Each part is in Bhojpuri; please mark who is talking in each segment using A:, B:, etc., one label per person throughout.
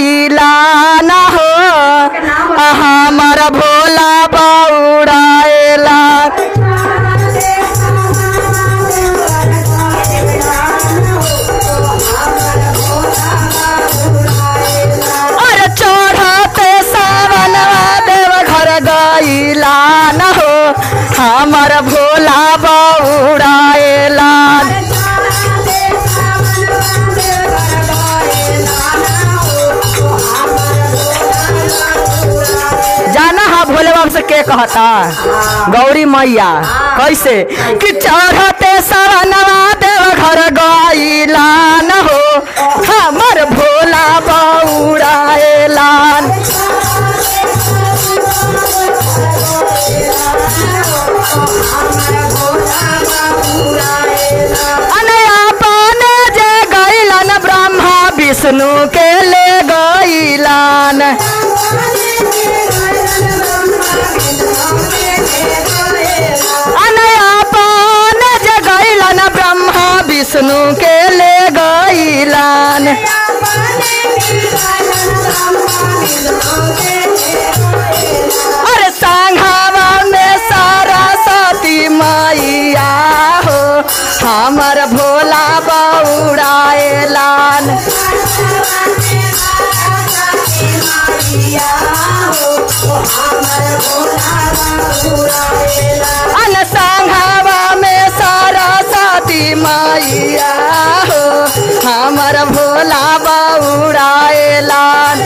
A: गईला न हो हमर भोला बौड़ाएला अरे चढ़ते सावनवा देव घर गईला न हो हमर भोला बौड़ाएला जाना हा भोले बाबा से के कहता गौरी मैया कैसे कि चढ़ते सावनवा देव घर गईला न हो हमर भोला बौड़ाएला अनया पाने जे गईलन ब्रह्मा विष्णु के ले गईलन अनया पाने जे गईलन ब्रह्मा विष्णु के ले गईलन अरे सांघावा में सारा सती मैया हो हमर भोला बौड़ाएलान अन सांघावा में सारा सती मैया हो हमर भोला बौड़ाएलान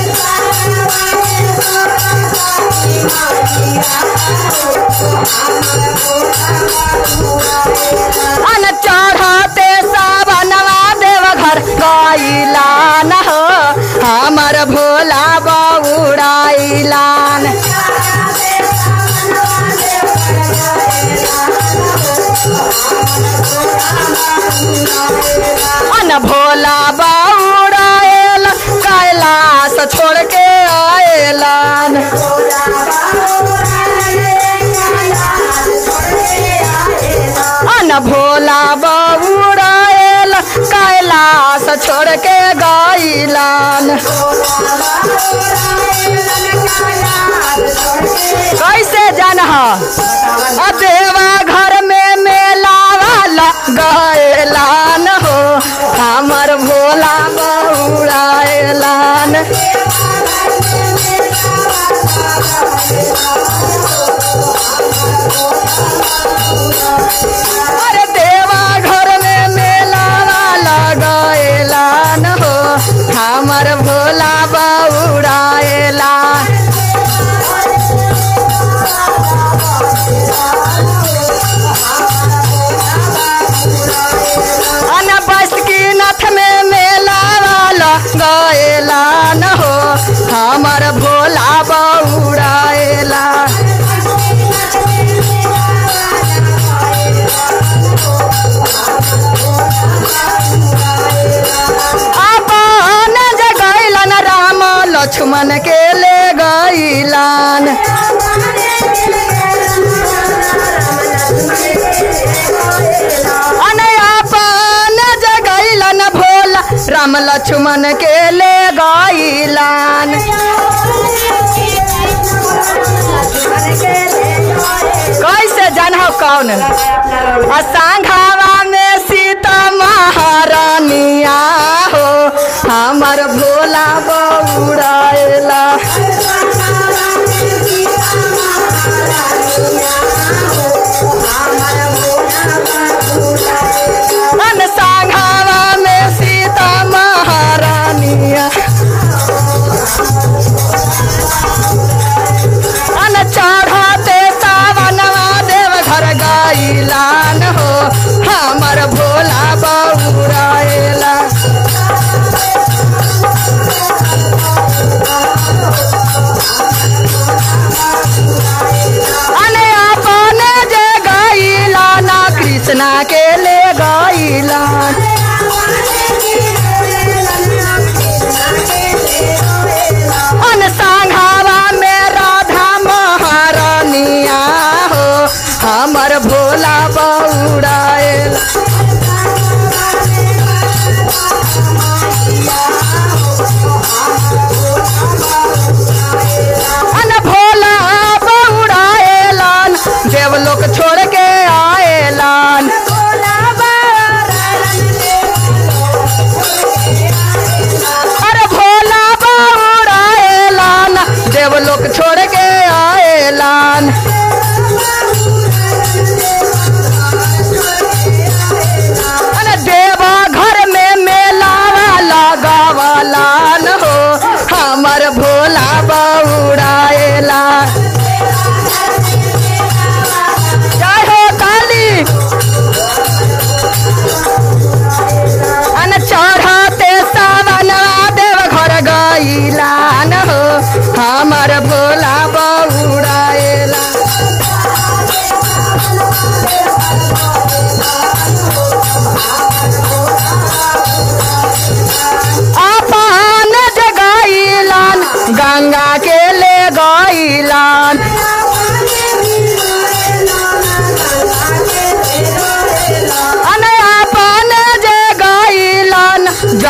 A: अन चढ़ते सावनवा देव घर गईला न हो हमर भोला बौड़ाइलान अन भोला बौड़ाएल कैलाश छोड़ के आएलान अन भोला बौड़ाएल कैलाश छोड़ के गईलान कैसे जान ह देवा घर में मेला वाला गएलान हो हमर भोला बौड़ाएलान अरे देवा घर में मेला वाला गएलान हो हमर भोला बौड़ाएला अन बासुकीनाथ में मेला वाला गएलान हो हमर भोला बौड़ाएला अपन जे गैलन राम लक्ष्मण के ले गैलन अन अपन जे गैलन भोला राम लक्ष्मण के ले गैलन कैसे जानहो कौन सांघावा में सीता महारानिया हो हमर भोला बौड़ाएला अन सांघावा में सीता महारानिया अन चढ़ाते सावनवा देव घर गईलान हो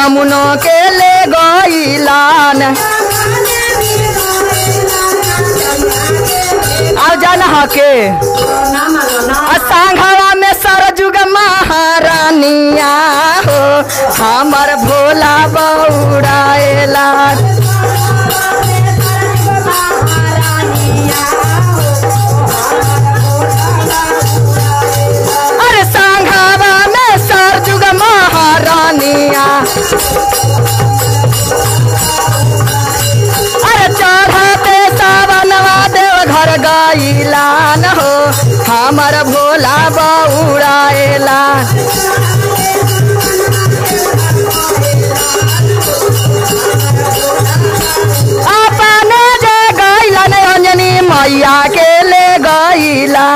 A: बामुनो के ले गईलान आओ जाना हके सांघवा में सरजुग महारानिया हो हमर भोला बौड़ाएला अरे सांघवा में सरजुग महारानिया अरे चढ़ते सावनवा देव घर गईलान हो हमर भोला बौड़ाएला अपने जे गईलन अंजनी मैया के ले गईला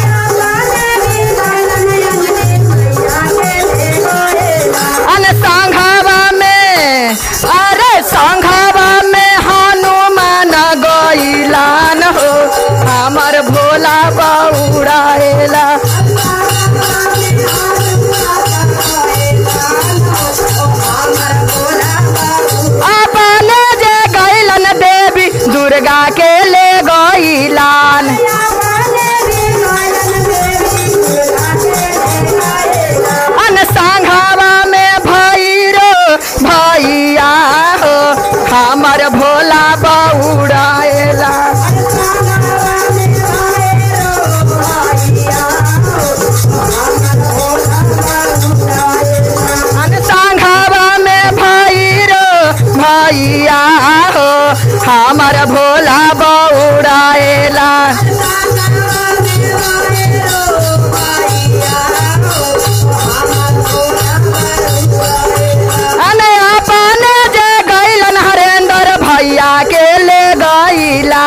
A: अन संघवा में अरे संघवा में हनुमान गईलान हो हमर भोला बौड़ाएला अपने जे गईलन देवी दुर्गा के ले गईलान अन सांघावा में भैरो भैया हो हमर भोला बौड़ाएला अन सांघावा में भैरो भैया हो हमर भोला बौड़ाएला अने अपने जे गईलन हरेंद्र भैया के ले गईला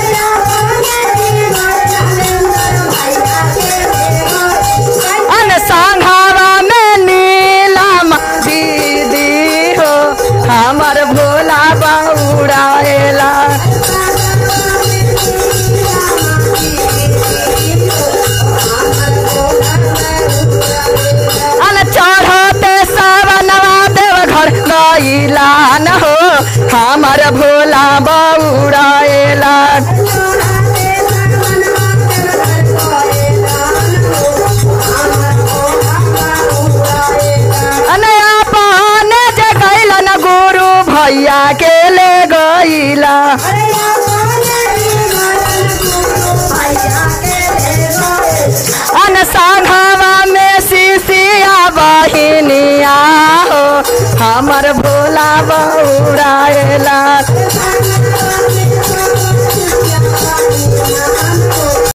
A: अन सांघावा में नीलम दीदी हो हमर भोला बौड़ाएला अन चढ़ते सावनवा देव घर गईलान हो हमर भोला बौड़ाएला अने अपने जे गईलन गुरु भैया के ले गईला अन सांघावा में सिसिया बहिनिया हो हमर भोला बौड़ाएला